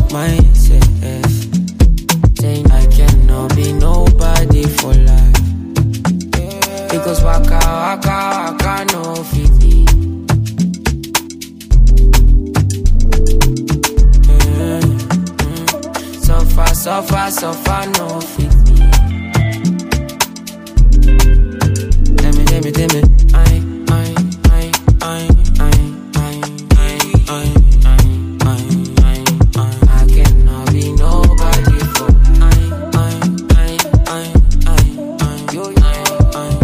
myself. Saying I cannot be nobody for life. Because waka waka waka no fit me. Mm, mm. Suffer, suffer, suffer no fit me. Tell me, tell me, tell me. I, I, I, I, I, I, I, I, I, I, I, I cannot be nobody for I, I, I, I, I, I, yo, I, I,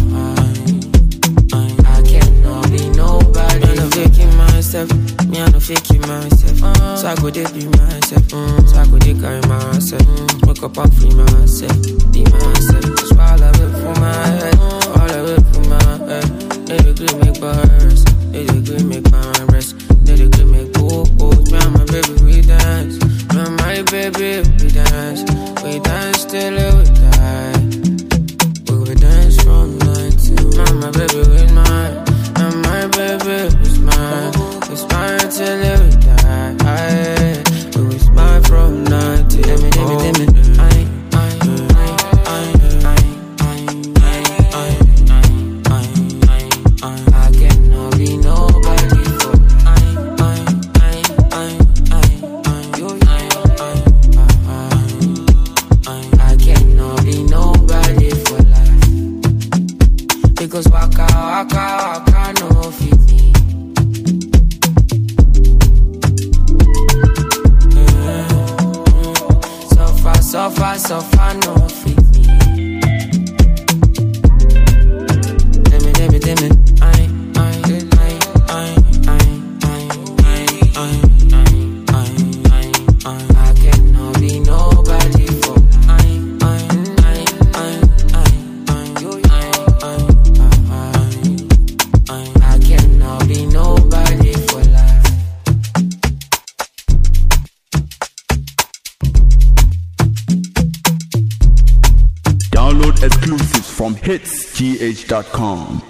I, I, I cannot be nobody. I'm not faking myself. Me, I'm not faking myself. So I go there be myself. So I go there carry myself. Wake up and free myself. Be myself. Just all of it for my head. All of it for my head. They agree make bars. They agree make my rest. They agree make go Me and my baby we dance. Me and my baby we dance. We dance till we die. We will dance from night till my, my baby with mine. And my baby was mine. We smile till we die. We will smile from night till let me, let me, let me. I, I, I, I, I, I, I, I, I, I cannot be nobody for I, I, I, I, I, I, yo, I, I, I, I, I cannot be nobody for life. Because waka waka waka no fit me. Suffer, suffer, suffer no fit me. Tell me, tell me, tell me. I, I, I, I, I, I, I, I, I, I, I cannot be nobody for I, I, I, I, I, I, yo, I, I, I, I, I cannot be nobody for life. Download exclusives from hitsgh.com.